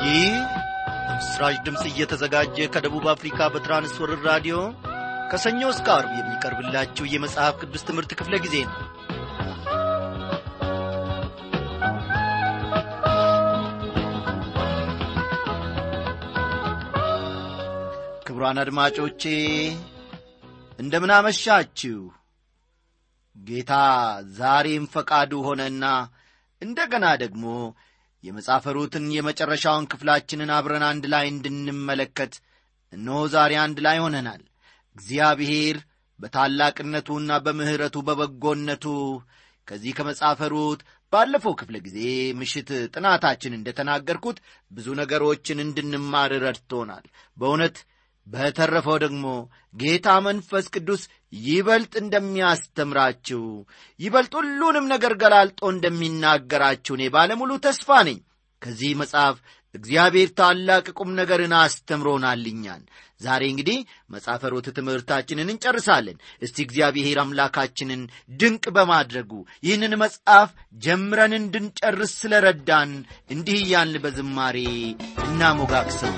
ይህ ምስራች ድምፅ እየተዘጋጀ ከደቡብ አፍሪካ በትራንስወርር ራዲዮ ከሰኞ እስከ አርብ የሚቀርብላችሁ የመጽሐፍ ቅዱስ ትምህርት ክፍለ ጊዜ ነው ክቡራን አድማጮቼ እንደምናመሻችሁ ጌታ ዛሬም ፈቃዱ ሆነና እንደገና ደግሞ የመጽሐፈ ሩትን የመጨረሻውን ክፍላችንን አብረን አንድ ላይ እንድንመለከት እነሆ ዛሬ አንድ ላይ ሆነናል እግዚአብሔር በታላቅነቱና በምሕረቱ በበጎነቱ ከዚህ ከመጽሐፈ ሩት ባለፈው ክፍለ ጊዜ ምሽት ጥናታችን እንደተናገርኩት ብዙ ነገሮችን እንድንማር ረድቶናል በእውነት በተረፈው ደግሞ ጌታ መንፈስ ቅዱስ ይበልጥ እንደሚያስተምራችሁ ይበልጥ ሁሉንም ነገር ገላልጦ እንደሚናገራችሁ እኔ ባለሙሉ ተስፋ ነኝ ከዚህ መጽሐፍ እግዚአብሔር ታላቅ ቁም ነገርን አስተምሮናልኛል ዛሬ እንግዲህ መጽሐፈ ሩት ትምህርታችንን እንጨርሳለን እስቲ እግዚአብሔር አምላካችንን ድንቅ በማድረጉ ይህንን መጽሐፍ ጀምረን እንድንጨርስ ስለረዳን እንዲህ እያልን በዝማሬ እናሞጋግሰው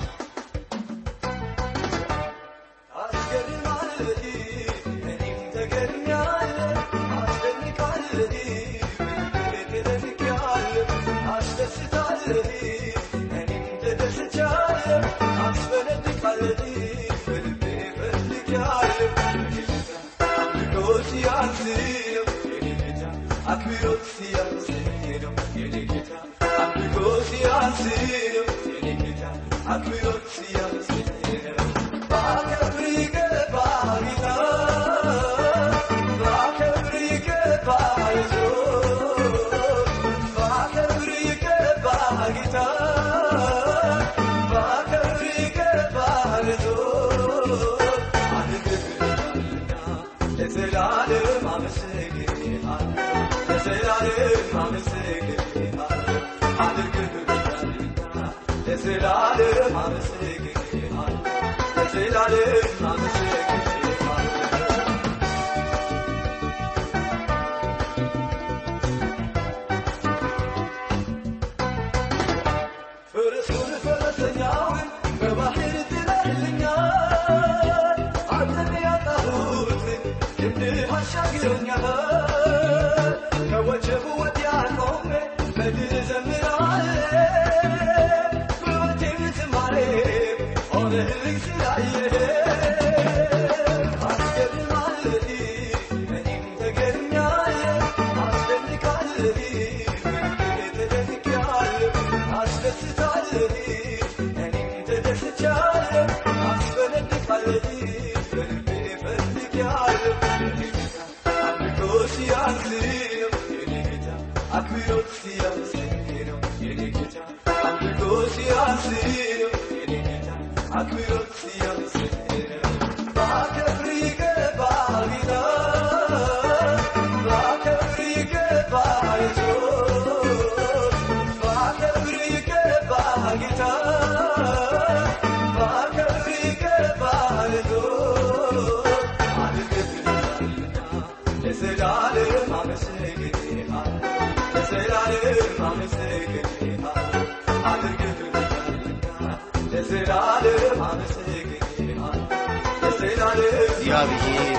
እግዚአብሔር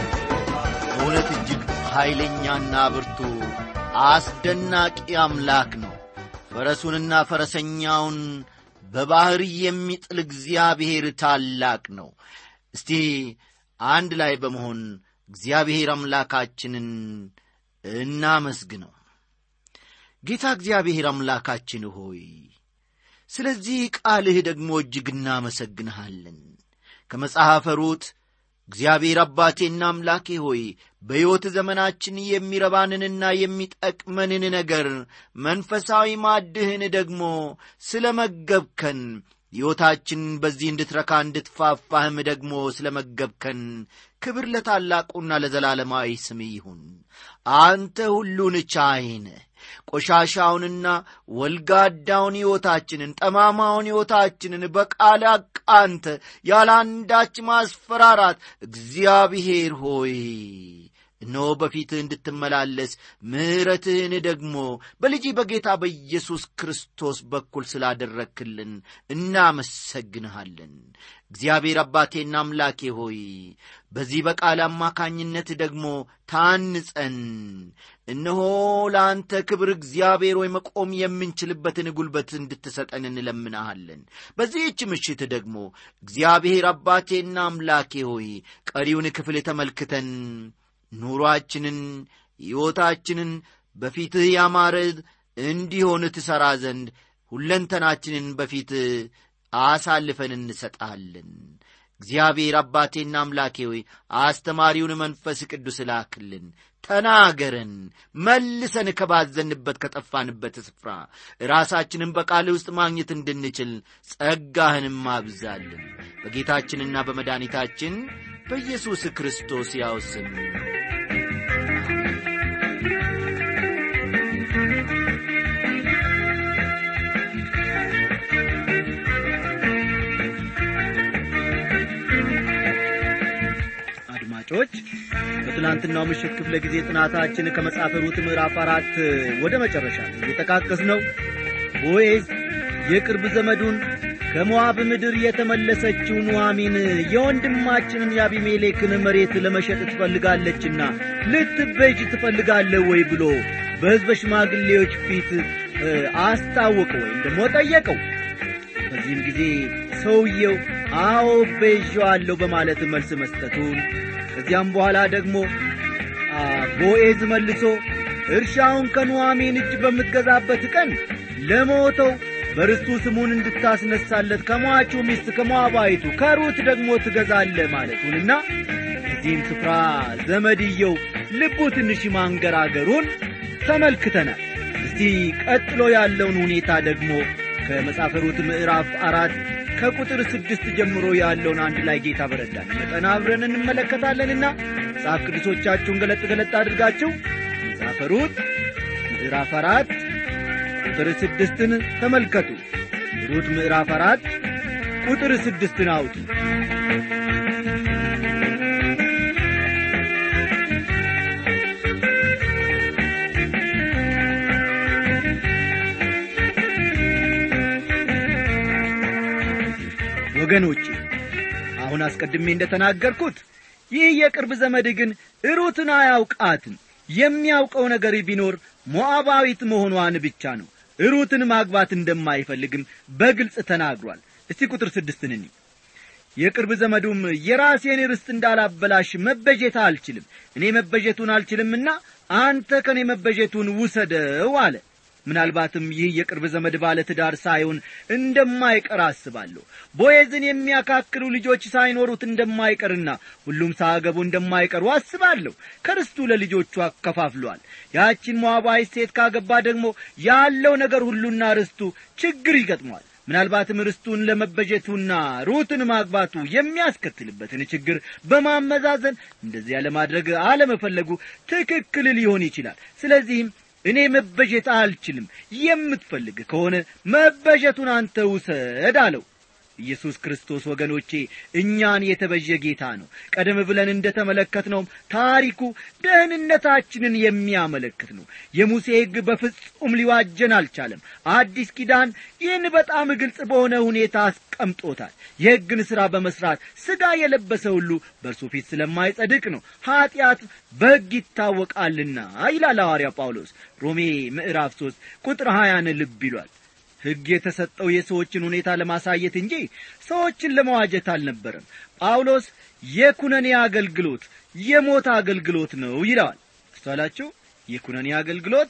በእውነት እጅግ ኃይለኛና ብርቱ አስደናቂ አምላክ ነው ፈረሱንና ፈረሰኛውን በባሕር የሚጥል እግዚአብሔር ታላቅ ነው እስቲ አንድ ላይ በመሆን እግዚአብሔር አምላካችንን እናመስግነው ጌታ እግዚአብሔር አምላካችን ሆይ ስለዚህ ቃልህ ደግሞ እጅግ እናመሰግንሃለን ከመጽሐፈ ሩት እግዚአብሔር አባቴና አምላኬ ሆይ በሕይወት ዘመናችን የሚረባንንና የሚጠቅመንን ነገር መንፈሳዊ ማድህን ደግሞ ስለ መገብከን ሕይወታችን በዚህ እንድትረካ እንድትፋፋህም ደግሞ ስለ መገብከን ክብር ለታላቁና ለዘላለማዊ ስም ይሁን አንተ ሁሉን ቻይነ ቆሻሻውንና ወልጋዳውን ሕይወታችንን ጠማማውን ሕይወታችንን በቃል አቃንተ ያለ አንዳች ማስፈራራት እግዚአብሔር ሆይ እነሆ በፊትህ እንድትመላለስ ምሕረትህን ደግሞ በልጅ በጌታ በኢየሱስ ክርስቶስ በኩል ስላደረክልን እናመሰግንሃለን። እግዚአብሔር አባቴና አምላኬ ሆይ በዚህ በቃል አማካኝነት ደግሞ ታንጸን እነሆ ለአንተ ክብር እግዚአብሔር ሆይ መቆም የምንችልበትን ጉልበት እንድትሰጠን እንለምናሃለን። በዚህች ምሽት ደግሞ እግዚአብሔር አባቴና አምላኬ ሆይ ቀሪውን ክፍል ተመልክተን ኑሮአችንን ሕይወታችንን በፊትህ ያማረ እንዲሆን ትሠራ ዘንድ ሁለንተናችንን በፊትህ አሳልፈን እንሰጣለን። እግዚአብሔር አባቴና አምላኬ ሆይ አስተማሪውን መንፈስ ቅዱስ ላክልን፣ ተናገረን፣ መልሰን ከባዘንበት ከጠፋንበት ስፍራ ራሳችንን በቃል ውስጥ ማግኘት እንድንችል ጸጋህንም አብዛልን። በጌታችንና በመድኃኒታችን በኢየሱስ ክርስቶስ ያው ስም አድማጮች በትናንትናው ምሽት ክፍለ ጊዜ ጥናታችን ከመጽሐፈ ሩት ምዕራፍ አራት ወደ መጨረሻ ላይ የጠቃቀስነው ቦዔዝ የቅርብ ዘመዱን ከሞዓብ ምድር የተመለሰችው ኑኃሚን የወንድማችንን የአቢሜሌክን መሬት ለመሸጥ ትፈልጋለችና ልትቤዥ ትፈልጋለህ ወይ ብሎ በሕዝበ ሽማግሌዎች ፊት አስታወቀው ወይም ደግሞ ጠየቀው። በዚህም ጊዜ ሰውየው አዎ ቤዣዋለሁ በማለት መልስ መስጠቱን ከዚያም በኋላ ደግሞ ቦዔዝ መልሶ እርሻውን ከኑኃሚን እጅ በምትገዛበት ቀን ለሞተው በርስቱ ስሙን እንድታስነሳለት ከሟቹ ሚስት ከሞዓባዊቱ ከሩት ደግሞ ትገዛለህ ማለቱንና እዚህም ስፍራ ዘመድየው ልቡ ትንሽ ማንገራገሩን ተመልክተናል። እስቲ ቀጥሎ ያለውን ሁኔታ ደግሞ ከመጽሐፈ ሩት ምዕራፍ አራት ከቁጥር ስድስት ጀምሮ ያለውን አንድ ላይ ጌታ በረዳን መጠን አብረን እንመለከታለንና መጽሐፍ ቅዱሶቻችሁን ገለጥ ገለጥ አድርጋችሁ መጽሐፈ ሩት ምዕራፍ አራት ቁጥር ስድስትን ተመልከቱ። ሩት ምዕራፍ አራት ቁጥር ስድስትን አውጡ። ወገኖቼ አሁን አስቀድሜ እንደ ተናገርኩት ይህ የቅርብ ዘመድ ግን ሩትን አያውቃትም። የሚያውቀው ነገር ቢኖር ሞዓባዊት መሆኗን ብቻ ነው። ሩትን ማግባት እንደማይፈልግም በግልጽ ተናግሯል። እስቲ ቁጥር ስድስትን እኒ የቅርብ ዘመዱም የራሴን ርስት እንዳላበላሽ መበጀት አልችልም፣ እኔ መበጀቱን አልችልምና አንተ ከእኔ መበጀቱን ውሰደው አለ። ምናልባትም ይህ የቅርብ ዘመድ ባለ ትዳር ሳይሆን እንደማይቀር አስባለሁ። ቦዔዝን የሚያካክሉ ልጆች ሳይኖሩት እንደማይቀርና ሁሉም ሳያገቡ እንደማይቀሩ አስባለሁ። ከርስቱ ለልጆቹ አከፋፍሏል። ያቺን ሞዓባዊት ሴት ካገባ ደግሞ ያለው ነገር ሁሉና ርስቱ ችግር ይገጥሟል። ምናልባትም ርስቱን ለመበጀቱና ሩትን ማግባቱ የሚያስከትልበትን ችግር በማመዛዘን እንደዚያ ለማድረግ አለመፈለጉ ትክክል ሊሆን ይችላል። ስለዚህም እኔ መበጀት አልችልም፣ የምትፈልግ ከሆነ መበጀቱን አንተ ውሰድ አለው። ኢየሱስ ክርስቶስ ወገኖቼ እኛን የተበዠ ጌታ ነው። ቀደም ብለን እንደ ተመለከትነውም ታሪኩ ደህንነታችንን የሚያመለክት ነው። የሙሴ ሕግ በፍጹም ሊዋጀን አልቻለም። አዲስ ኪዳን ይህን በጣም ግልጽ በሆነ ሁኔታ አስቀምጦታል። የሕግን ሥራ በመሥራት ሥጋ የለበሰ ሁሉ በእርሱ ፊት ስለማይጸድቅ ነው። ኀጢአት በሕግ ይታወቃልና ይላል ሐዋርያ ጳውሎስ ሮሜ ምዕራፍ ሦስት ቁጥር ሀያን ልብ ይሏል። ሕግ የተሰጠው የሰዎችን ሁኔታ ለማሳየት እንጂ ሰዎችን ለመዋጀት አልነበረም። ጳውሎስ የኩነኔ አገልግሎት የሞት አገልግሎት ነው ይለዋል። አስተዋላችሁ? የኩነኔ አገልግሎት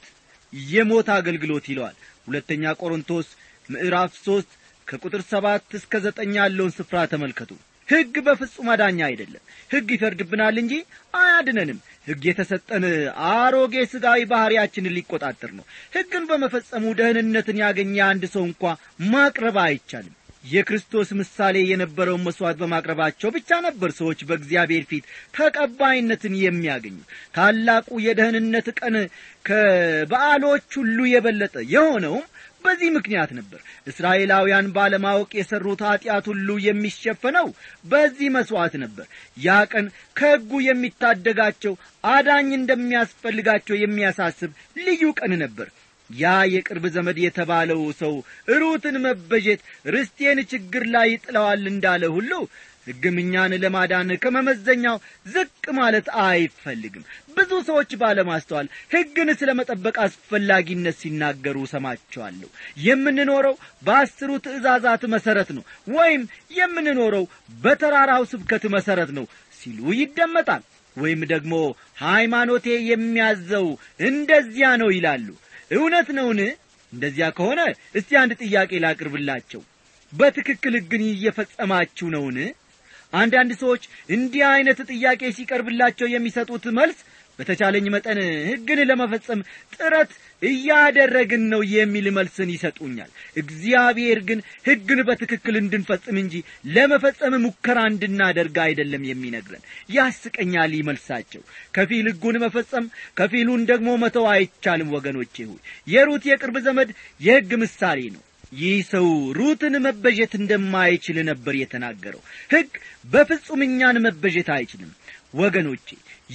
የሞት አገልግሎት ይለዋል። ሁለተኛ ቆሮንቶስ ምዕራፍ ሦስት ከቁጥር ሰባት እስከ ዘጠኝ ያለውን ስፍራ ተመልከቱ። ሕግ በፍጹም አዳኛ አይደለም። ሕግ ይፈርድብናል እንጂ አያድነንም። ሕግ የተሰጠን አሮጌ ሥጋዊ ባሕርያችንን ሊቆጣጠር ነው። ሕግን በመፈጸሙ ደህንነትን ያገኘ አንድ ሰው እንኳ ማቅረብ አይቻልም። የክርስቶስ ምሳሌ የነበረውን መሥዋዕት በማቅረባቸው ብቻ ነበር ሰዎች በእግዚአብሔር ፊት ተቀባይነትን የሚያገኙ። ታላቁ የደህንነት ቀን ከበዓሎች ሁሉ የበለጠ የሆነውም በዚህ ምክንያት ነበር እስራኤላውያን ባለማወቅ የሠሩት ኀጢአት ሁሉ የሚሸፈነው በዚህ መሥዋዕት ነበር ያ ቀን ከሕጉ የሚታደጋቸው አዳኝ እንደሚያስፈልጋቸው የሚያሳስብ ልዩ ቀን ነበር ያ የቅርብ ዘመድ የተባለው ሰው ሩትን መበጀት ርስቴን ችግር ላይ ይጥለዋል እንዳለ ሁሉ ሕግም እኛን ለማዳን ከመመዘኛው ዝቅ ማለት አይፈልግም ብዙ ሰዎች ባለማስተዋል ሕግን ስለ መጠበቅ አስፈላጊነት ሲናገሩ ሰማቸዋለሁ የምንኖረው በአስሩ ትእዛዛት መሠረት ነው ወይም የምንኖረው በተራራው ስብከት መሠረት ነው ሲሉ ይደመጣል ወይም ደግሞ ሃይማኖቴ የሚያዘው እንደዚያ ነው ይላሉ እውነት ነውን እንደዚያ ከሆነ እስቲ አንድ ጥያቄ ላቅርብላቸው በትክክል ሕግን እየፈጸማችሁ ነውን አንዳንድ ሰዎች እንዲህ ዐይነት ጥያቄ ሲቀርብላቸው የሚሰጡት መልስ በተቻለኝ መጠን ሕግን ለመፈጸም ጥረት እያደረግን ነው የሚል መልስን ይሰጡኛል እግዚአብሔር ግን ሕግን በትክክል እንድንፈጽም እንጂ ለመፈጸም ሙከራ እንድናደርግ አይደለም የሚነግረን ያስቀኛል ይመልሳቸው ከፊል ሕጉን መፈጸም ከፊሉን ደግሞ መተው አይቻልም ወገኖቼ ሆይ የሩት የቅርብ ዘመድ የሕግ ምሳሌ ነው ይህ ሰው ሩትን መበጀት እንደማይችል ነበር የተናገረው ሕግ በፍጹም እኛን መበጀት አይችልም ወገኖቼ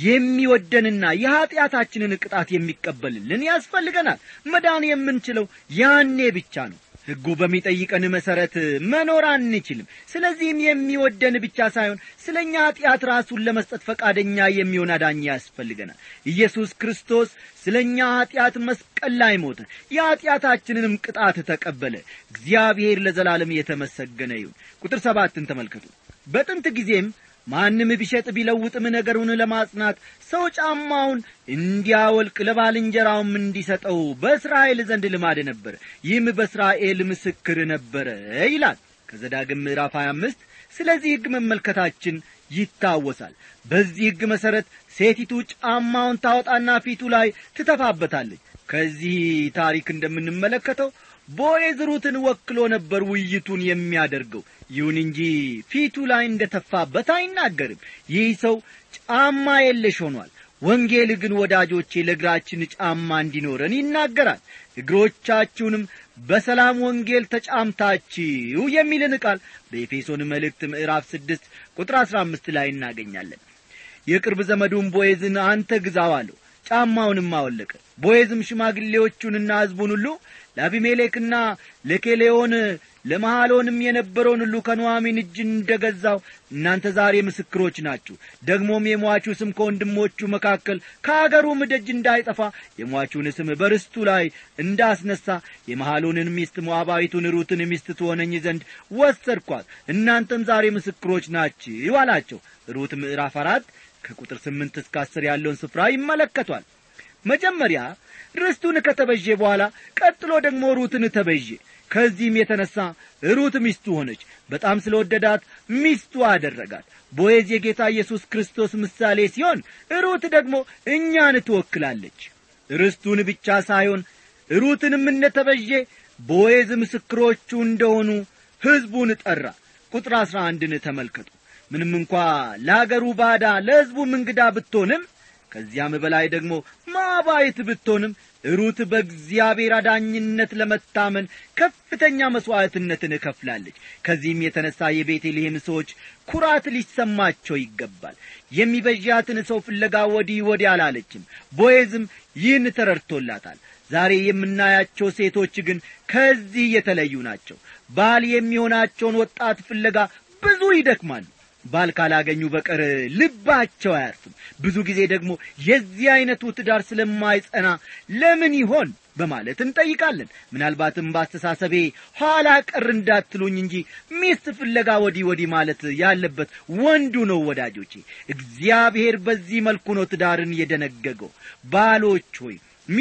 የሚወደንና የኀጢአታችንን ቅጣት የሚቀበልልን ያስፈልገናል መዳን የምንችለው ያኔ ብቻ ነው ሕጉ በሚጠይቀን መሠረት መኖር አንችልም ስለዚህም የሚወደን ብቻ ሳይሆን ስለ እኛ ኀጢአት ራሱን ለመስጠት ፈቃደኛ የሚሆን አዳኝ ያስፈልገናል ኢየሱስ ክርስቶስ ስለ እኛ ኀጢአት መስቀል ላይ ሞተ የኀጢአታችንንም ቅጣት ተቀበለ እግዚአብሔር ለዘላለም የተመሰገነ ይሁን ቁጥር ሰባትን ተመልከቱ በጥንት ጊዜም ማንም ቢሸጥ ቢለውጥም ነገሩን ለማጽናት ሰው ጫማውን እንዲያወልቅ ለባልንጀራውም እንዲሰጠው በእስራኤል ዘንድ ልማድ ነበር ይህም በእስራኤል ምስክር ነበረ ይላል ከዘዳግም ምዕራፍ 25 ስለዚህ ሕግ መመልከታችን ይታወሳል በዚህ ሕግ መሠረት ሴቲቱ ጫማውን ታወጣና ፊቱ ላይ ትተፋበታለች ከዚህ ታሪክ እንደምንመለከተው ቦዔዝ ሩትን ወክሎ ነበር ውይይቱን የሚያደርገው ይሁን እንጂ ፊቱ ላይ እንደ ተፋበት አይናገርም ይህ ሰው ጫማ የለሽ ሆኗል ወንጌል ግን ወዳጆቼ ለእግራችን ጫማ እንዲኖረን ይናገራል እግሮቻችሁንም በሰላም ወንጌል ተጫምታችሁ የሚልን ቃል በኤፌሶን መልእክት ምዕራፍ ስድስት ቁጥር አሥራ አምስት ላይ እናገኛለን የቅርብ ዘመዱን ቦዔዝን አንተ ግዛው አለው ጫማውንም አወለቀ ቦዔዝም ሽማግሌዎቹንና ሕዝቡን ሁሉ ለአቢሜሌክና ለኬሌዮን ለመሐሎንም የነበረውን ሁሉ ከኑዋሚን እጅ እንደ ገዛው እናንተ ዛሬ ምስክሮች ናችሁ ደግሞም የሟቹ ስም ከወንድሞቹ መካከል ከአገሩም ደጅ እንዳይጠፋ የሟቹን ስም በርስቱ ላይ እንዳስነሳ የመሐሎንን ሚስት ሞዓባዊቱን ሩትን ሚስት ትሆነኝ ዘንድ ወሰድኳት እናንተም ዛሬ ምስክሮች ናችሁ አላቸው ሩት ምዕራፍ አራት ከቁጥር ስምንት እስከ አስር ያለውን ስፍራ ይመለከቷል መጀመሪያ ርስቱን ከተበዤ በኋላ ቀጥሎ ደግሞ ሩትን ተበዤ ከዚህም የተነሣ ሩት ሚስቱ ሆነች በጣም ስለ ወደዳት ሚስቱ አደረጋት ቦዔዝ የጌታ ኢየሱስ ክርስቶስ ምሳሌ ሲሆን ሩት ደግሞ እኛን ትወክላለች ርስቱን ብቻ ሳይሆን ሩትንም እንደተበዤ ቦዔዝ ምስክሮቹ እንደሆኑ ሕዝቡን ጠራ ቁጥር አሥራ አንድን ተመልከቱ ምንም እንኳ ለአገሩ ባዳ ለሕዝቡም እንግዳ ብትሆንም ከዚያም በላይ ደግሞ ማባይት ብትሆንም ሩት በእግዚአብሔር አዳኝነት ለመታመን ከፍተኛ መሥዋዕትነትን እከፍላለች ከዚህም የተነሣ የቤተልሔም ሰዎች ኩራት ሊሰማቸው ይገባል የሚበዣትን ሰው ፍለጋ ወዲህ ወዲህ አላለችም ቦዔዝም ይህን ተረድቶላታል ዛሬ የምናያቸው ሴቶች ግን ከዚህ የተለዩ ናቸው ባል የሚሆናቸውን ወጣት ፍለጋ ብዙ ይደክማሉ ባል ካላገኙ በቀር ልባቸው አያርፍም ብዙ ጊዜ ደግሞ የዚህ ዐይነቱ ትዳር ስለማይጸና ለምን ይሆን በማለት እንጠይቃለን ምናልባትም በአስተሳሰቤ ኋላ ቀር እንዳትሉኝ እንጂ ሚስት ፍለጋ ወዲህ ወዲህ ማለት ያለበት ወንዱ ነው ወዳጆቼ እግዚአብሔር በዚህ መልኩ ነው ትዳርን የደነገገው ባሎች ሆይ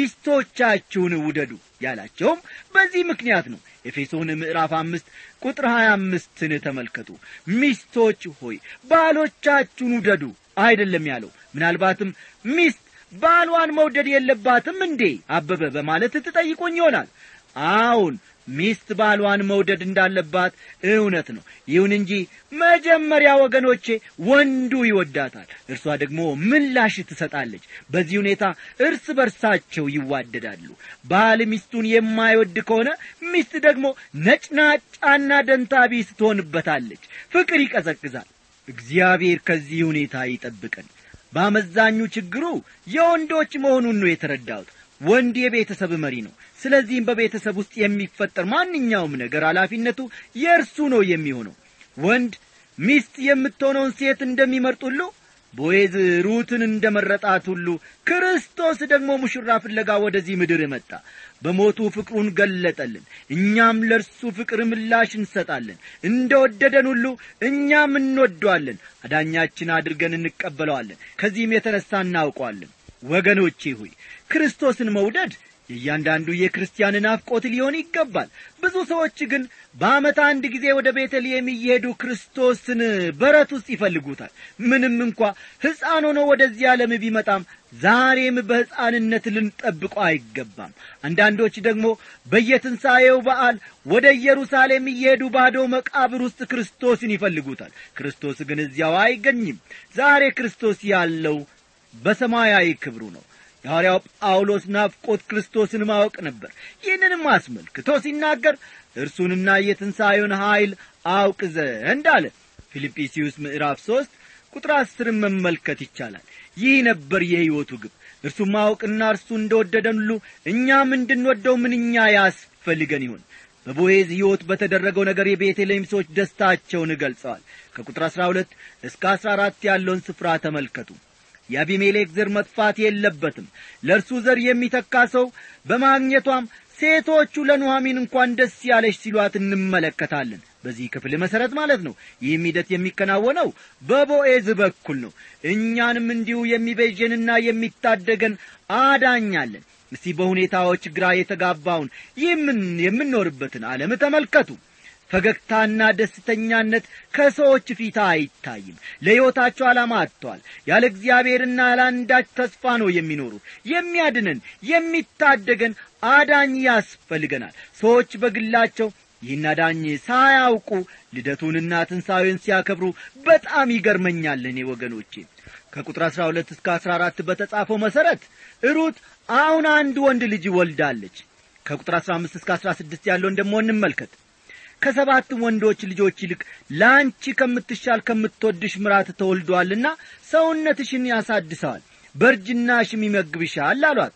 ሚስቶቻችሁን ውደዱ ያላቸውም በዚህ ምክንያት ነው ኤፌሶን ምዕራፍ አምስት ቁጥር ሀያ አምስትን ተመልከቱ ሚስቶች ሆይ ባሎቻችሁን ውደዱ አይደለም ያለው ምናልባትም ሚስት ባሏን መውደድ የለባትም እንዴ አበበ በማለት ትጠይቆኝ ይሆናል አዎን ሚስት ባሏን መውደድ እንዳለባት እውነት ነው ይሁን እንጂ መጀመሪያ ወገኖቼ ወንዱ ይወዳታል እርሷ ደግሞ ምላሽ ትሰጣለች በዚህ ሁኔታ እርስ በርሳቸው ይዋደዳሉ ባል ሚስቱን የማይወድ ከሆነ ሚስት ደግሞ ነጭናጫና ደንታቢስ ትሆንበታለች ፍቅር ይቀዘቅዛል እግዚአብሔር ከዚህ ሁኔታ ይጠብቀን በአመዛኙ ችግሩ የወንዶች መሆኑን ነው የተረዳሁት ወንድ የቤተሰብ መሪ ነው ስለዚህም በቤተሰብ ውስጥ የሚፈጠር ማንኛውም ነገር ኃላፊነቱ የእርሱ ነው የሚሆነው ወንድ ሚስት የምትሆነውን ሴት እንደሚመርጥ ሁሉ ቦዔዝ ሩትን እንደ መረጣት ሁሉ ክርስቶስ ደግሞ ሙሽራ ፍለጋ ወደዚህ ምድር መጣ በሞቱ ፍቅሩን ገለጠልን እኛም ለእርሱ ፍቅር ምላሽ እንሰጣለን እንደ ወደደን ሁሉ እኛም እንወደዋለን አዳኛችን አድርገን እንቀበለዋለን ከዚህም የተነሣ እናውቀዋለን ወገኖቼ ሆይ ክርስቶስን መውደድ የእያንዳንዱ የክርስቲያን ናፍቆት ሊሆን ይገባል ብዙ ሰዎች ግን በዓመት አንድ ጊዜ ወደ ቤተልሔም እየሄዱ ክርስቶስን በረት ውስጥ ይፈልጉታል ምንም እንኳ ሕፃን ሆኖ ወደዚህ ዓለም ቢመጣም ዛሬም በሕፃንነት ልንጠብቆ አይገባም አንዳንዶች ደግሞ በየትንሣኤው በዓል ወደ ኢየሩሳሌም እየሄዱ ባዶ መቃብር ውስጥ ክርስቶስን ይፈልጉታል ክርስቶስ ግን እዚያው አይገኝም ዛሬ ክርስቶስ ያለው በሰማያዊ ክብሩ ነው የሐዋርያው ጳውሎስ ናፍቆት ክርስቶስን ማወቅ ነበር ይህንንም አስመልክቶ ሲናገር እርሱንና የትንሣኤውን ኀይል አውቅ ዘንድ አለ ፊልጵስዩስ ምዕራፍ ሦስት ቁጥር አስርን መመልከት ይቻላል ይህ ነበር የሕይወቱ ግብ እርሱ ማወቅና እርሱ እንደወደደን ሁሉ እኛም እንድንወደው ምንኛ ያስፈልገን ይሆን በቦዔዝ ሕይወት በተደረገው ነገር የቤተልሔም ሰዎች ደስታቸውን ገልጸዋል ከቁጥር አሥራ ሁለት እስከ አሥራ አራት ያለውን ስፍራ ተመልከቱ የአቢሜሌክ ዘር መጥፋት የለበትም ለእርሱ ዘር የሚተካ ሰው በማግኘቷም ሴቶቹ ለኑሐሚን እንኳን ደስ ያለሽ ሲሏት እንመለከታለን በዚህ ክፍል መሠረት ማለት ነው ይህም ሂደት የሚከናወነው በቦኤዝ በኩል ነው እኛንም እንዲሁ የሚቤዠንና የሚታደገን አዳኛለን እስቲ በሁኔታዎች ግራ የተጋባውን ይህምን የምንኖርበትን ዓለም ተመልከቱ ፈገግታና ደስተኛነት ከሰዎች ፊት አይታይም ለሕይወታቸው ዓላማ አጥተዋል ያለ እግዚአብሔርና ያለ አንዳች ተስፋ ነው የሚኖሩት የሚያድነን የሚታደገን አዳኝ ያስፈልገናል ሰዎች በግላቸው ይህን አዳኝ ሳያውቁ ልደቱንና ትንሣኤውን ሲያከብሩ በጣም ይገርመኛል እኔ ወገኖቼ ከቁጥር አሥራ ሁለት እስከ አሥራ አራት በተጻፈው መሠረት ሩት አሁን አንድ ወንድ ልጅ ወልዳለች ከቁጥር አሥራ አምስት እስከ አሥራ ስድስት ያለውን ደሞ እንመልከት ከሰባትም ወንዶች ልጆች ይልቅ ለአንቺ ከምትሻል ከምትወድሽ ምራት ተወልዶአልና ሰውነትሽን ያሳድሰዋል በእርጅናሽም ይመግብሻል አሏት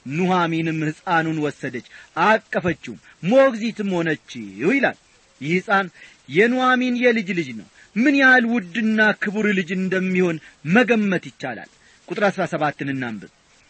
ኑሐሚንም ሕፃኑን ወሰደች አቀፈችውም ሞግዚትም ሆነችው ይላል ይህ ሕፃን የኑሐሚን የልጅ ልጅ ነው ምን ያህል ውድና ክቡር ልጅ እንደሚሆን መገመት ይቻላል ቁጥር አሥራ ሰባትን እናንብብ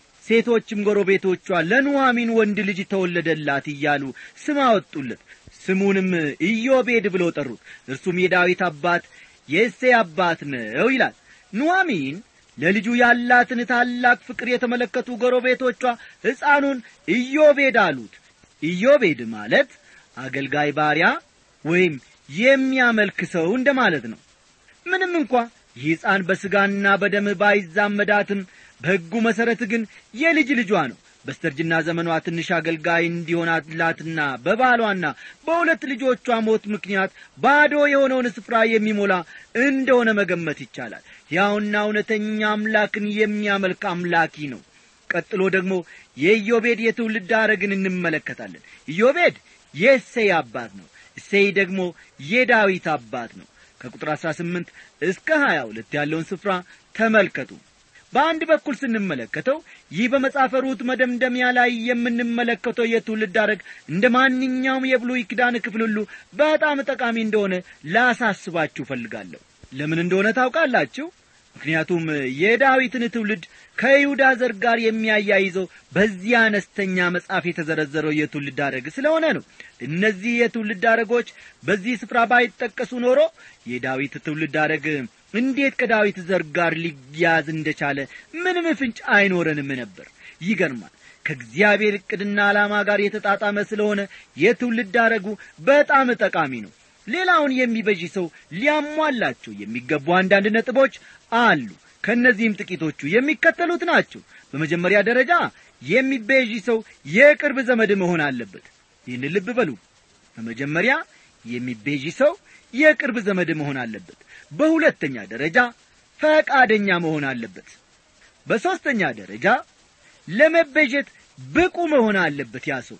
ሴቶችም ጎረቤቶቿ ለኑሐሚን ወንድ ልጅ ተወለደላት እያሉ ስም አወጡለት ስሙንም ኢዮቤድ ብለው ጠሩት እርሱም የዳዊት አባት የእሴይ አባት ነው ይላል ኑሐሚን ለልጁ ያላትን ታላቅ ፍቅር የተመለከቱ ጎረቤቶቿ ሕፃኑን ኢዮቤድ አሉት ኢዮቤድ ማለት አገልጋይ ባሪያ ወይም የሚያመልክ ሰው እንደ ማለት ነው ምንም እንኳ ይህ ሕፃን በሥጋና በደም ባይዛመዳትም በሕጉ መሠረት ግን የልጅ ልጇ ነው በስተርጅና ዘመኗ ትንሽ አገልጋይ እንዲሆናላትና በባሏና በሁለት ልጆቿ ሞት ምክንያት ባዶ የሆነውን ስፍራ የሚሞላ እንደሆነ መገመት ይቻላል ሕያውና እውነተኛ አምላክን የሚያመልክ አምላኪ ነው ቀጥሎ ደግሞ የኢዮቤድ የትውልድ ሐረግን እንመለከታለን ኢዮቤድ የእሴይ አባት ነው እሴይ ደግሞ የዳዊት አባት ነው ከቁጥር አሥራ ስምንት እስከ ሀያ ሁለት ያለውን ስፍራ ተመልከቱ በአንድ በኩል ስንመለከተው ይህ በመጽሐፈ ሩት መደምደሚያ ላይ የምንመለከተው የትውልድ አረግ እንደ ማንኛውም የብሉይ ኪዳን ክፍል ሁሉ በጣም ጠቃሚ እንደሆነ ላሳስባችሁ ፈልጋለሁ ለምን እንደሆነ ታውቃላችሁ ምክንያቱም የዳዊትን ትውልድ ከይሁዳ ዘር ጋር የሚያያይዘው በዚህ አነስተኛ መጽሐፍ የተዘረዘረው የትውልድ አረግ ስለሆነ ነው እነዚህ የትውልድ አረጎች በዚህ ስፍራ ባይጠቀሱ ኖሮ የዳዊት ትውልድ አረግ እንዴት ከዳዊት ዘር ጋር ሊያዝ እንደቻለ ምንም ፍንጭ አይኖረንም ነበር ይገርማል ከእግዚአብሔር ዕቅድና ዓላማ ጋር የተጣጣመ ስለሆነ የትውልድ አረጉ በጣም ጠቃሚ ነው ሌላውን የሚበዥ ሰው ሊያሟላቸው የሚገቡ አንዳንድ ነጥቦች አሉ ከእነዚህም ጥቂቶቹ የሚከተሉት ናቸው በመጀመሪያ ደረጃ የሚቤዥ ሰው የቅርብ ዘመድ መሆን አለበት ይህን ልብ በሉ በመጀመሪያ የሚቤዥ ሰው የቅርብ ዘመድ መሆን አለበት በሁለተኛ ደረጃ ፈቃደኛ መሆን አለበት በሦስተኛ ደረጃ ለመቤዠት ብቁ መሆን አለበት ያ ሰው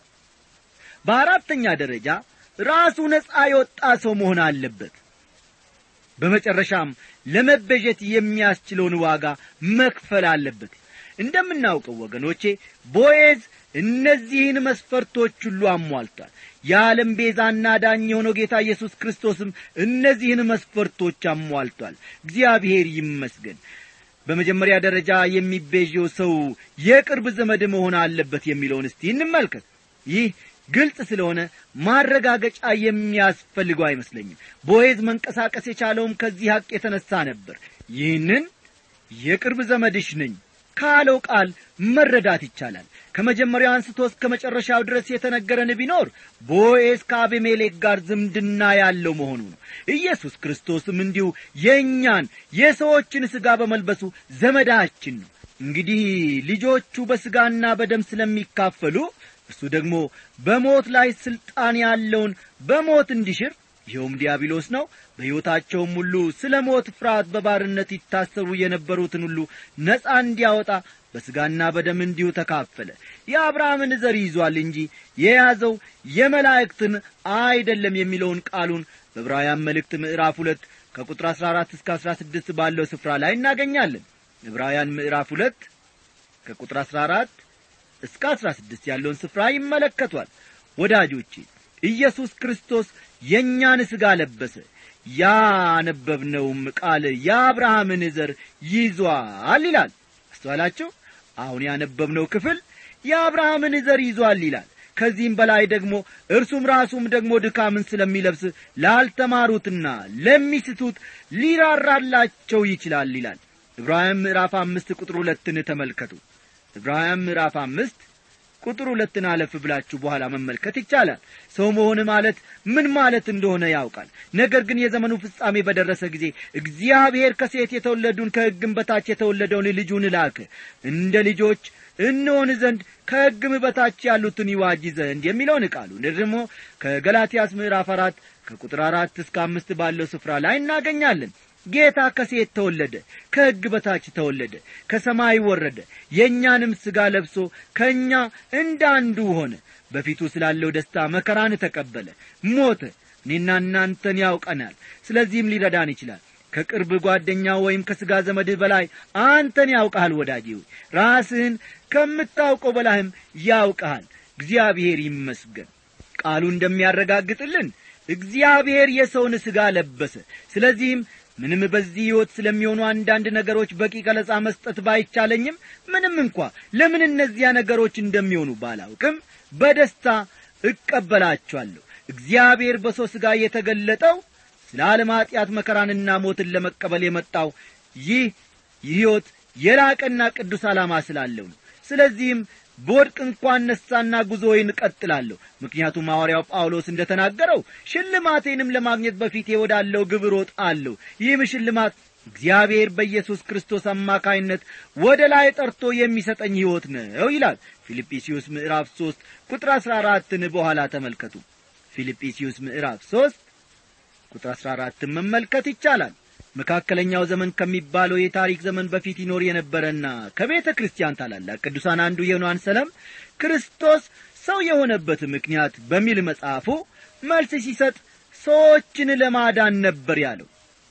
በአራተኛ ደረጃ ራሱ ነፃ የወጣ ሰው መሆን አለበት በመጨረሻም ለመቤዠት የሚያስችለውን ዋጋ መክፈል አለበት እንደምናውቀው ወገኖቼ ቦዔዝ እነዚህን መስፈርቶች ሁሉ አሟልቷል የዓለም ቤዛና ዳኝ የሆነው ጌታ ኢየሱስ ክርስቶስም እነዚህን መስፈርቶች አሟልቷል እግዚአብሔር ይመስገን በመጀመሪያ ደረጃ የሚቤዠው ሰው የቅርብ ዘመድ መሆን አለበት የሚለውን እስቲ እንመልከት ይህ ግልጽ ስለሆነ ማረጋገጫ የሚያስፈልገው አይመስለኝም ቦዔዝ መንቀሳቀስ የቻለውም ከዚህ ሐቅ የተነሣ ነበር ይህንን የቅርብ ዘመድሽ ነኝ ካለው ቃል መረዳት ይቻላል ከመጀመሪያው አንስቶ እስከ መጨረሻው ድረስ የተነገረን ቢኖር ቦዔዝ ከአቤሜሌክ ጋር ዝምድና ያለው መሆኑ ነው ኢየሱስ ክርስቶስም እንዲሁ የእኛን የሰዎችን ሥጋ በመልበሱ ዘመዳችን ነው እንግዲህ ልጆቹ በሥጋና በደም ስለሚካፈሉ እርሱ ደግሞ በሞት ላይ ሥልጣን ያለውን በሞት እንዲሽር ይኸውም ዲያብሎስ ነው በሕይወታቸውም ሁሉ ስለ ሞት ፍርሃት በባርነት ይታሰሩ የነበሩትን ሁሉ ነፃ እንዲያወጣ በሥጋና በደም እንዲሁ ተካፈለ የአብርሃምን ዘር ይዟል እንጂ የያዘው የመላእክትን አይደለም የሚለውን ቃሉን በዕብራውያን መልእክት ምዕራፍ ሁለት ከቁጥር አሥራ አራት እስከ አሥራ ስድስት ባለው ስፍራ ላይ እናገኛለን ዕብራውያን ምዕራፍ ሁለት ከቁጥር አሥራ አራት እስከ አሥራ ስድስት ያለውን ስፍራ ይመለከቷል ወዳጆቼ ኢየሱስ ክርስቶስ የእኛን ሥጋ ለበሰ ያነበብነውም ቃል የአብርሃምን ዘር ይዟል ይላል አስተዋላችሁ አሁን ያነበብነው ክፍል የአብርሃምን ዘር ይዟል ይላል ከዚህም በላይ ደግሞ እርሱም ራሱም ደግሞ ድካምን ስለሚለብስ ላልተማሩትና ለሚስቱት ሊራራላቸው ይችላል ይላል ዕብራውያን ምዕራፍ አምስት ቁጥር ሁለትን ተመልከቱ ዕብራውያን ምዕራፍ አምስት ቁጥር ሁለትን አለፍ ብላችሁ በኋላ መመልከት ይቻላል ሰው መሆን ማለት ምን ማለት እንደሆነ ያውቃል ነገር ግን የዘመኑ ፍጻሜ በደረሰ ጊዜ እግዚአብሔር ከሴት የተወለዱን ከሕግም በታች የተወለደውን ልጁን ላከ እንደ ልጆች እንሆን ዘንድ ከሕግም በታች ያሉትን ይዋጅ ዘንድ የሚለውን ቃሉን ደግሞ ከገላትያስ ምዕራፍ አራት ከቁጥር አራት እስከ አምስት ባለው ስፍራ ላይ እናገኛለን ጌታ ከሴት ተወለደ ከሕግ በታች ተወለደ ከሰማይ ወረደ የእኛንም ሥጋ ለብሶ ከእኛ እንደ አንዱ ሆነ በፊቱ ስላለው ደስታ መከራን ተቀበለ ሞተ እኔና እናንተን ያውቀናል ስለዚህም ሊረዳን ይችላል ከቅርብ ጓደኛ ወይም ከሥጋ ዘመድህ በላይ አንተን ያውቀሃል ወዳጄ ሆይ ራስህን ከምታውቀው በላይም ያውቀሃል እግዚአብሔር ይመስገን ቃሉ እንደሚያረጋግጥልን እግዚአብሔር የሰውን ሥጋ ለበሰ ስለዚህም ምንም በዚህ ሕይወት ስለሚሆኑ አንዳንድ ነገሮች በቂ ገለጻ መስጠት ባይቻለኝም ምንም እንኳ ለምን እነዚያ ነገሮች እንደሚሆኑ ባላውቅም በደስታ እቀበላቸዋለሁ እግዚአብሔር በሰው ሥጋ የተገለጠው ስለ ዓለም ኀጢአት መከራንና ሞትን ለመቀበል የመጣው ይህ ሕይወት የላቀና ቅዱስ ዓላማ ስላለው ነው ስለዚህም በወድቅ እንኳን ነሳና ጉዞዬን እቀጥላለሁ ምክንያቱም ሐዋርያው ጳውሎስ እንደ ተናገረው ሽልማቴንም ለማግኘት በፊቴ ወዳለው ግብ ሮጣለሁ ይህም ሽልማት እግዚአብሔር በኢየሱስ ክርስቶስ አማካይነት ወደ ላይ ጠርቶ የሚሰጠኝ ሕይወት ነው ይላል ፊልጵስዩስ ምዕራፍ ሦስት ቁጥር አሥራ አራትን በኋላ ተመልከቱ ፊልጵስዩስ ምዕራፍ ሦስት ቁጥር አሥራ አራትን መመልከት ይቻላል መካከለኛው ዘመን ከሚባለው የታሪክ ዘመን በፊት ይኖር የነበረና ከቤተ ክርስቲያን ታላላቅ ቅዱሳን አንዱ የሆነው አንሰለም ክርስቶስ ሰው የሆነበት ምክንያት በሚል መጽሐፉ መልስ ሲሰጥ ሰዎችን ለማዳን ነበር ያለው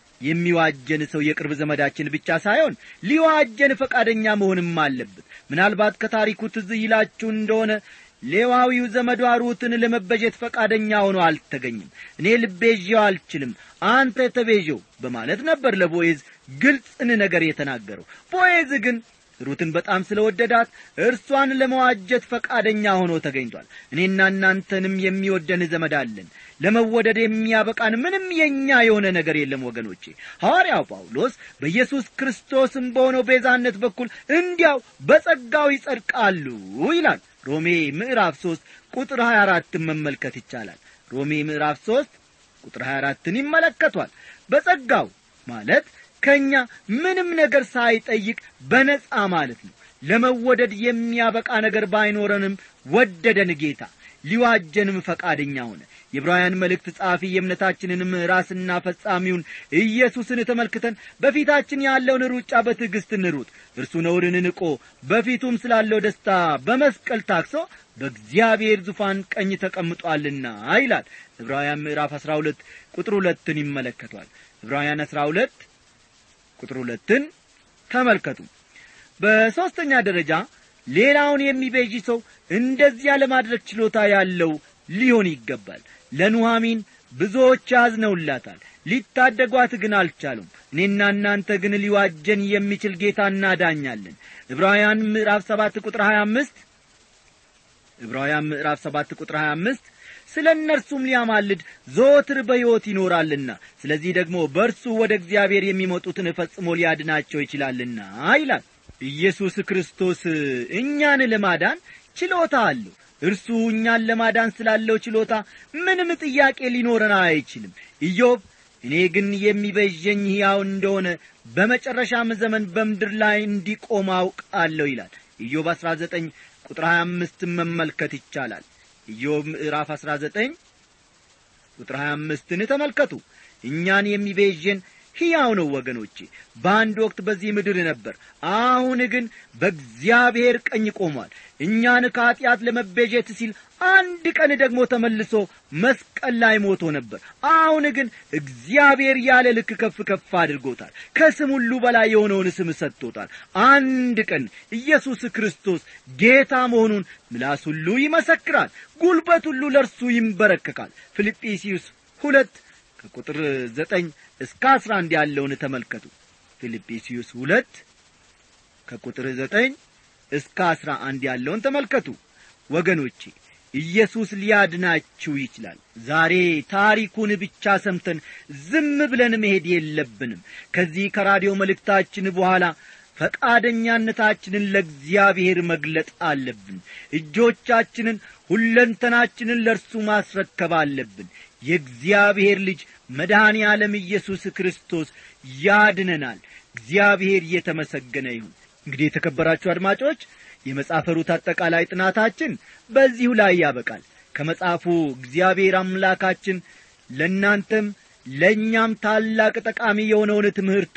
የሚዋጀን ሰው የቅርብ ዘመዳችን ብቻ ሳይሆን ሊዋጀን ፈቃደኛ መሆንም አለበት ምናልባት ከታሪኩ ትዝ ይላችሁ እንደሆነ ሌዋዊው ዘመዷ ሩትን ለመበጀት ፈቃደኛ ሆኖ አልተገኝም እኔ ልቤዤው አልችልም አንተ ተቤዠው በማለት ነበር ለቦዔዝ ግልጽን ነገር የተናገረው ቦዔዝ ግን ሩትን በጣም ስለ ወደዳት እርሷን ለመዋጀት ፈቃደኛ ሆኖ ተገኝቷል እኔና እናንተንም የሚወደን ዘመድ አለን ለመወደድ የሚያበቃን ምንም የእኛ የሆነ ነገር የለም ወገኖቼ ሐዋርያው ጳውሎስ በኢየሱስ ክርስቶስም በሆነው ቤዛነት በኩል እንዲያው በጸጋው ይጸድቃሉ ይላል ሮሜ ምዕራፍ ሦስት ቁጥር ሀያ አራትን መመልከት ይቻላል ሮሜ ምዕራፍ ሦስት ቁጥር ሀያ አራትን ይመለከቷል በጸጋው ማለት ከእኛ ምንም ነገር ሳይጠይቅ በነጻ ማለት ነው ለመወደድ የሚያበቃ ነገር ባይኖረንም ወደደን ጌታ ሊዋጀንም ፈቃደኛ ሆነ የዕብራውያን መልእክት ጸሐፊ የእምነታችንንም ራስና ፈጻሚውን ኢየሱስን ተመልክተን በፊታችን ያለውን ሩጫ በትዕግሥት እንሩጥ እርሱ ነውርን ንቆ በፊቱም ስላለው ደስታ በመስቀል ታክሶ በእግዚአብሔር ዙፋን ቀኝ ተቀምጧልና ይላል ዕብራውያን ምዕራፍ አሥራ ሁለት ቁጥር ሁለትን ይመለከቷል ዕብራውያን አሥራ ሁለት ቁጥር ሁለትን ተመልከቱ በሦስተኛ ደረጃ ሌላውን የሚቤዥ ሰው እንደዚያ ለማድረግ ችሎታ ያለው ሊሆን ይገባል ለኑሐሚን ብዙዎች አዝነውላታል ሊታደጓት ግን አልቻሉም እኔና እናንተ ግን ሊዋጀን የሚችል ጌታ እናዳኛለን ዕብራውያን ምዕራፍ ሰባት ቁጥር ሀያ አምስት ዕብራውያን ምዕራፍ ሰባት ቁጥር ሀያ አምስት ስለ እነርሱም ሊያማልድ ዘወትር በሕይወት ይኖራልና ስለዚህ ደግሞ በእርሱ ወደ እግዚአብሔር የሚመጡትን ፈጽሞ ሊያድናቸው ይችላልና ይላል ኢየሱስ ክርስቶስ እኛን ለማዳን ችሎታ አለው እርሱ እኛን ለማዳን ስላለው ችሎታ ምንም ጥያቄ ሊኖረን አይችልም ኢዮብ እኔ ግን የሚበዠኝ ሕያው እንደሆነ በመጨረሻም ዘመን በምድር ላይ እንዲቆም አውቃለሁ ይላል ኢዮብ አሥራ ዘጠኝ ቁጥር ሀያ አምስትን መመልከት ይቻላል ኢዮብ ምዕራፍ አሥራ ዘጠኝ ቁጥር ሀያ አምስትን ተመልከቱ እኛን የሚቤዥን ሕያው ነው ወገኖቼ በአንድ ወቅት በዚህ ምድር ነበር አሁን ግን በእግዚአብሔር ቀኝ ቆሟል እኛን ከኀጢአት ለመቤዠት ሲል አንድ ቀን ደግሞ ተመልሶ መስቀል ላይ ሞቶ ነበር አሁን ግን እግዚአብሔር ያለ ልክ ከፍ ከፍ አድርጎታል ከስም ሁሉ በላይ የሆነውን ስም ሰጥቶታል አንድ ቀን ኢየሱስ ክርስቶስ ጌታ መሆኑን ምላስ ሁሉ ይመሰክራል ጉልበት ሁሉ ለእርሱ ይንበረከካል ፊልጵስዩስ ሁለት ከቁጥር ዘጠኝ እስከ አስራ አንድ ያለውን ተመልከቱ ፊልጵስዩስ ሁለት ከቁጥር ዘጠኝ እስከ አስራ አንድ ያለውን ተመልከቱ ወገኖቼ ኢየሱስ ሊያድናችሁ ይችላል ዛሬ ታሪኩን ብቻ ሰምተን ዝም ብለን መሄድ የለብንም ከዚህ ከራዲዮ መልእክታችን በኋላ ፈቃደኛነታችንን ለእግዚአብሔር መግለጥ አለብን እጆቻችንን ሁለንተናችንን ለእርሱ ማስረከብ አለብን የእግዚአብሔር ልጅ መድኃኔ ዓለም ኢየሱስ ክርስቶስ ያድነናል እግዚአብሔር እየተመሰገነ ይሁን እንግዲህ የተከበራችሁ አድማጮች የመጽሐፈ ሩት አጠቃላይ ጥናታችን በዚሁ ላይ ያበቃል ከመጽሐፉ እግዚአብሔር አምላካችን ለእናንተም ለእኛም ታላቅ ጠቃሚ የሆነውን ትምህርት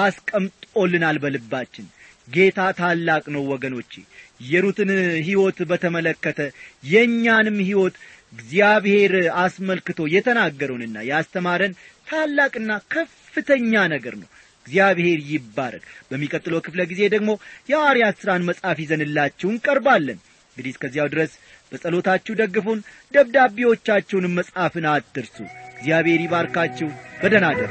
አስቀምጦልናል በልባችን ጌታ ታላቅ ነው ወገኖቼ የሩትን ሕይወት በተመለከተ የእኛንም ሕይወት እግዚአብሔር አስመልክቶ የተናገረውንና ያስተማረን ታላቅና ከፍተኛ ነገር ነው እግዚአብሔር ይባረክ በሚቀጥለው ክፍለ ጊዜ ደግሞ የሐዋርያት ሥራን መጽሐፍ ይዘንላችሁ እንቀርባለን እንግዲህ እስከዚያው ድረስ በጸሎታችሁ ደግፉን ደብዳቤዎቻችሁንም መጽሐፍን አትርሱ እግዚአብሔር ይባርካችሁ በደህና ደሩ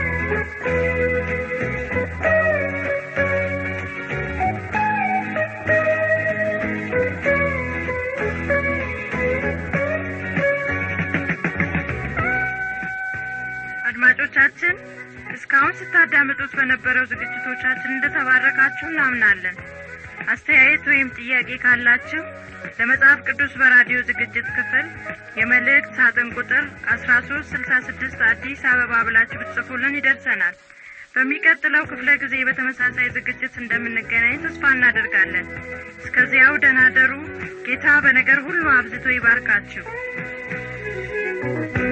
አድማጮቻችን እስካሁን ስታዳምጡት በነበረው ዝግጅቶቻችን እንደተባረካችሁ እናምናለን አስተያየት ወይም ጥያቄ ካላችሁ ለመጽሐፍ ቅዱስ በራዲዮ ዝግጅት ክፍል የመልእክት ሳጥን ቁጥር አስራ ሶስት ስልሳ ስድስት አዲስ አበባ ብላችሁ ብትጽፉልን ይደርሰናል በሚቀጥለው ክፍለ ጊዜ በተመሳሳይ ዝግጅት እንደምንገናኝ ተስፋ እናደርጋለን እስከዚያው ደናደሩ ጌታ በነገር ሁሉ አብዝቶ ይባርካችሁ